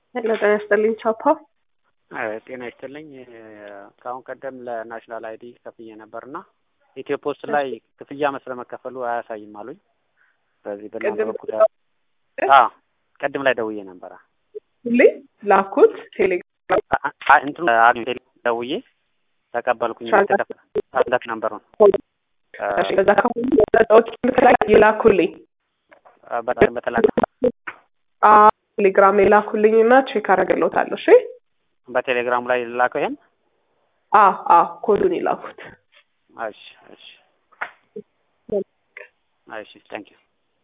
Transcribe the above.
ሄሎ ጤና ይስጥልኝ ቻፓ። ጤና ይስጥልኝ። ከአሁን ቀደም ለናሽናል አይዲ ከፍዬ ነበርና ኢትዮ ፖስት ላይ ክፍያ መስለ መከፈሉ አያሳይም አሉኝ። በዚህ በእናንተ ቅድም በኩል ቅድም ላይ ደውዬ ነበረ ሁሌ ላኩት ቴሌግራም አ- አ- እንትኑ አግኝቼ ደውዬ ተቀበልኩኝ። ተከፍ ነበር ነው እሺ፣ በዛ ከሆኑ ሰዎች ላይ የላኩልኝ በጣም በተላከ አ ቴሌግራም የላኩልኝ እና ቼክ አደርግልዎታለሁ። እሺ በቴሌግራሙ ላይ ላከው ይሄን። አ አ ኮዱን የላኩት እሺ እሺ እሺ፣ ታንኪዩ